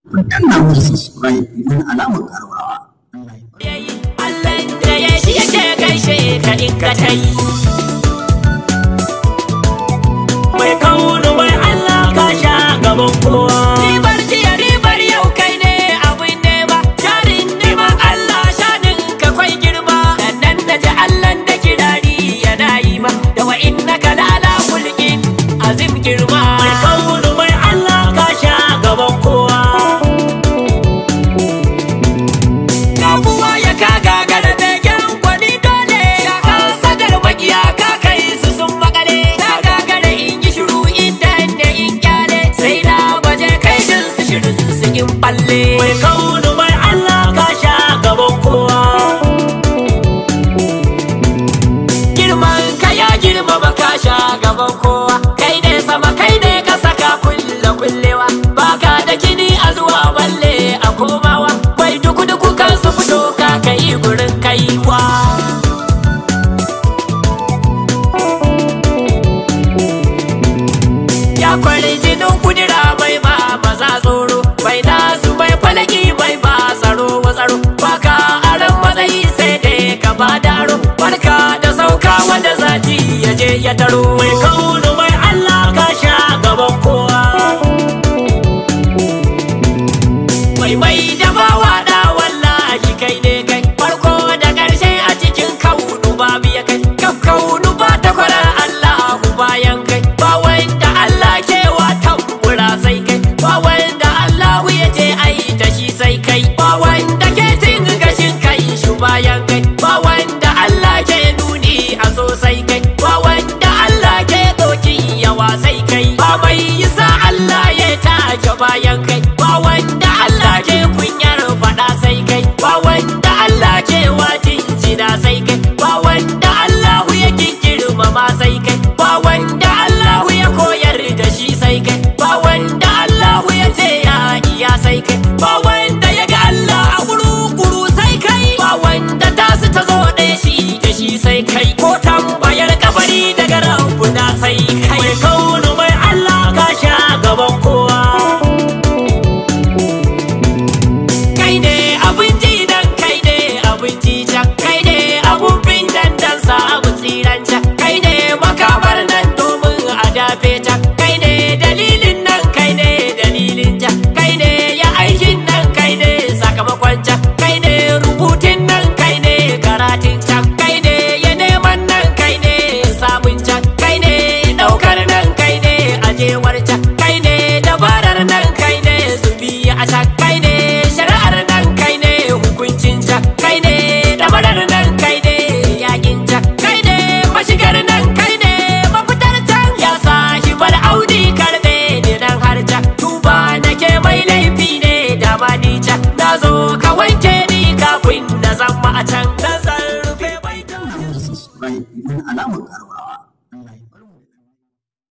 ku danna musu subscribe domin alamar karawa Allah da ya shi yake gaishe ka in ka ta yi. Mai kaunu mai Allah ka sha gaban kowa. Ribar jiya ribar yau kai ne abin nema. Sharin neman Allah shanin ka kwai girma. Sannan na ji Allah da kirari yana yi ma. Da wa inna ka lala kulkin azim girma. Mai kaunu mai Allah ka sha gaban kowa. Kamuwa ya ka gagara begen gwani dole Shaka sadar makiya ka kai su sun makale Ta gagara in yi shiru inda da in kyale Sai na baje kai din su shirin su in balle Mai